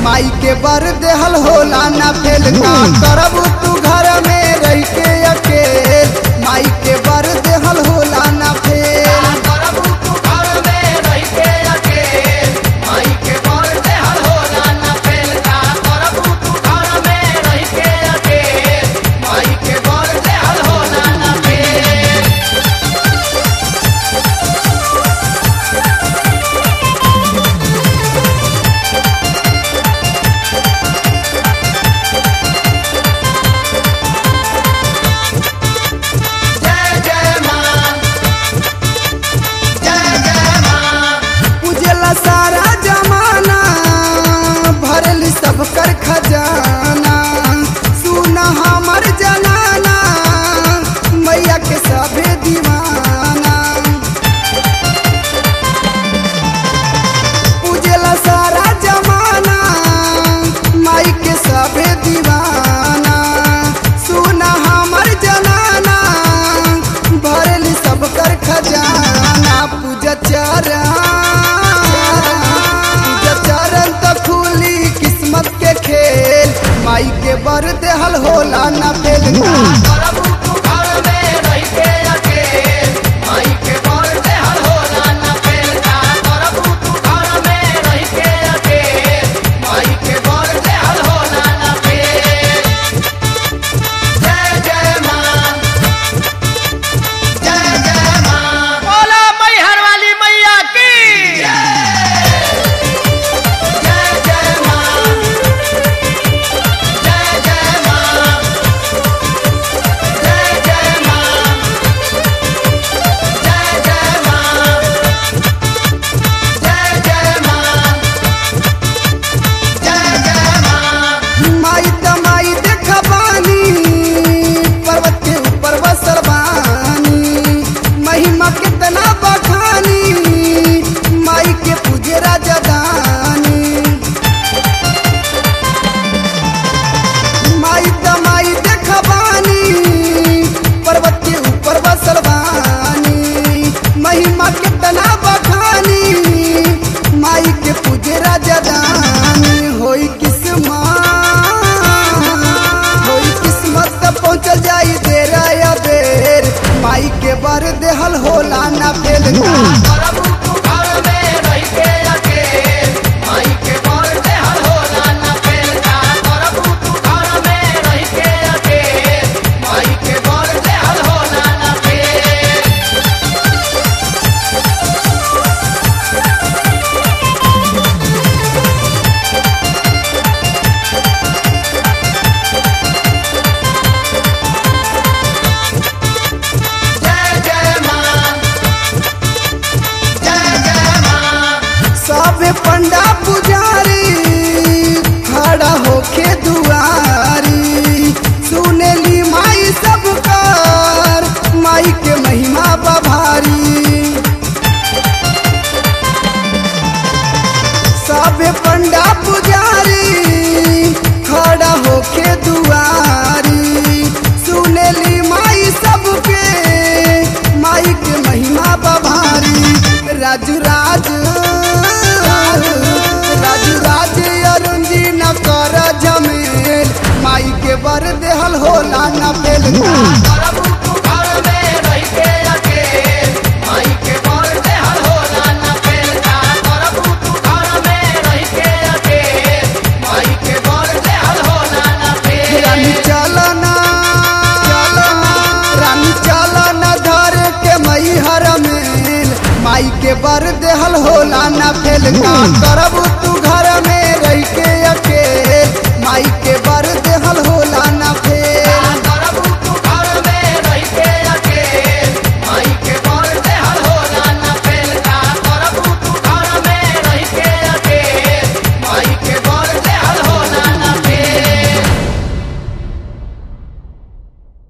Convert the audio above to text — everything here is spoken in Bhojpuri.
माई के बर देहल होला ना फेल का करब तू घर में रह के अकेल माई के बर देहल होला ना फेल उजला सारा जमाना भरल सब कर खजाना सुना हमर जनाना मैया के सभे दीवाना उजला सारा जमाना माई के सभे दीवाना सुना हमर जनाना भरल सब कर खजाना पूजा चरण पूजा चरण त खुली किस्मत के खेल माई के बर देहल होला ना फेल बोला मैहर वाली मैया की माई त माई देखबानी पर्वत के ऊपर बसल बानी महिमा कितना बखानी माई के पूजे राजा दानी माई त माई देखबानी पर्वत के ऊपर बसल बानी महिमा कितना बखानी माई के पूजे राजा दानी होई किस्मत होई किस्मत त पहुँचल जाई देरा या बेर माई के बर देहल होला ना फेल सबे पंडा पुजारी खड़ा होके दुआरी सुनेली माई सब कर माई के महिमा बभारी सबे पंडा पुजारी खड़ा होके दुआरी सुनेली माई सबके माई के महिमा बभारी राजू राज राजू राज अरुण जी न कर जमेल माई के बर देहल होला न फेल रानी चलना रानी चलना धर के मई हर मेल माई के बर देहल होला ना फेल का करब